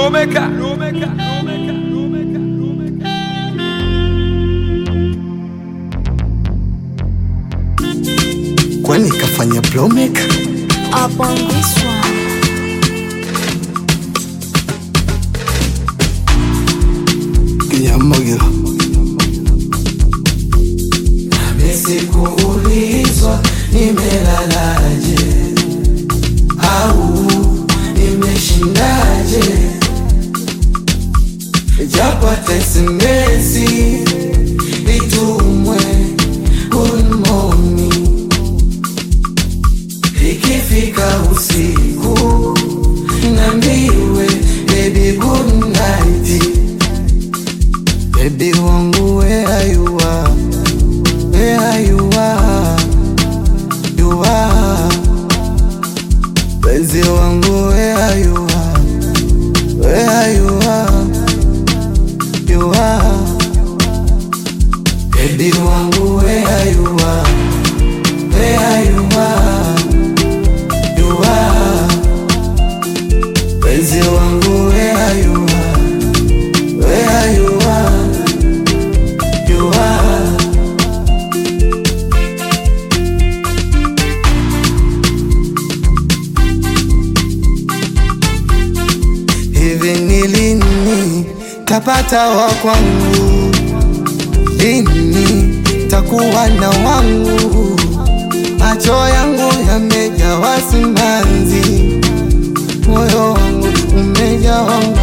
Lomeka, Lomeka, Lomeka, Lomeka, Lomeka. kwani kafanya blowmaker Up on this one. kinyamogero Sikuulizwa nimelalaje au nimeshindaje, japo hata SMS itumwe good morning, ikifika usiku nambiwe baby good night. bebi wangu where you are where you are you are penzi wangu where you are where you are you are Baby wangu where you are, where you are, you are. Penzi wangu where you are, where you are, you are. hivi ni lini tapata wa kwangu lini takuwa na wangu macho yangu yamejawa simanzi moyo wangu umejawa